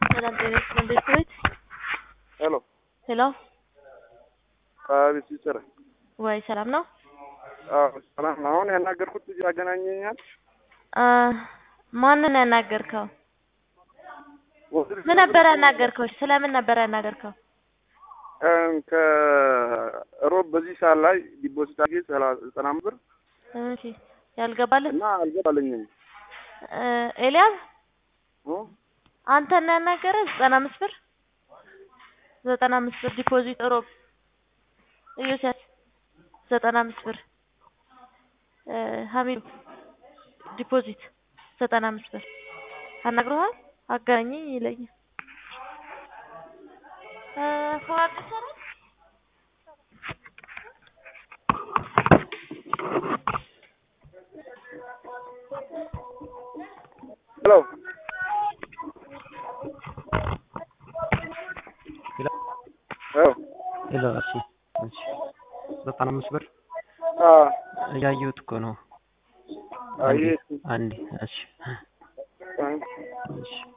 ሰላም ጤና ይስጥልን ቤተሰቦች። ሄሎ ሄሎ አቤት ሲስተር። ወይ ሰላም ነው? አዎ ሰላም ነው። አሁን ያናገርኩት ልጅ ያገናኘኛል። አ ማንን ያናገርከው? ምን ነበር ያናገርከው? ስለምን ነበር ያናገርከው? እም ከሮብ በዚህ ሰዓት ላይ ዲፖዚት አድርጌ ሰላ- ዘጠና አምስት ብር እሺ ያልገባልህ እና አልገባልኝም። እ ኤልያስ እ? አንተን ነው ያናገረህ? ዘጠና አምስት ብር ዘጠና አምስት ብር ዲፖዚት ሮብ ኢዮስያስ ዘጠና አምስት ብር እ ሀሚድ ዲፖዚት ዘጠና አምስት ብር አናግረዋል? አገናኘኝ ይለኛል። እ ፈዋድ ሰራ ሄሎ ሄሎ ሄሎ እሺ እሺ ዘጠና አምስት ብር አ እያየሁት እኮ ነው። አይ አንዴ እሺ አይ እሺ